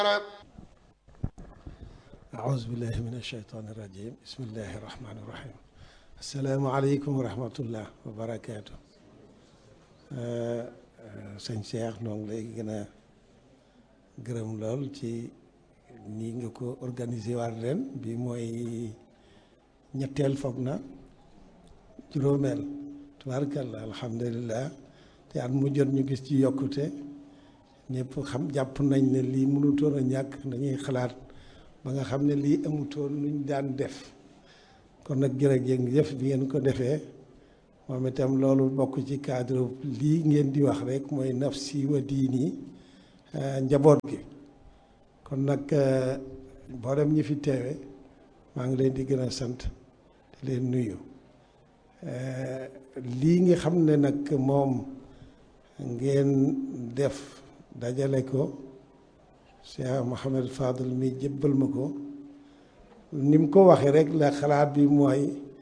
أعوذ بالله من الشيطان الرجيم بسم الله الرحمن الرحيم السلام عليكم ورحمة الله وبركاته sëñ Cheikh noo ngi lay gën a gërëm lool ci nii nga ko organiser waat ren bi mooy ñetteel foog na juróomeel tubaarkalla alhamdulilah te at mu jot ñu gis ci yokkute ñëpp xam jàpp nañ ne lii mënutoon a ñàkk dañuy xalaat ba nga xam ne lii amutoon luñ daan def kon nag jërëjëf bi ngeen ko defee moom itam loolu bokk ci cadre lii ngeen di wax rek mooy nafsi wa diini njaboot gi kon nag mboolem ñi fi teewe maa ngi leen di gën a sant di leen nuyu lii nga xam ne nag moom ngeen def dajale ko Cheikh Mouhamed Fadel mi jébbal ma ko ni mu ko waxee rek la xalaat bi mooy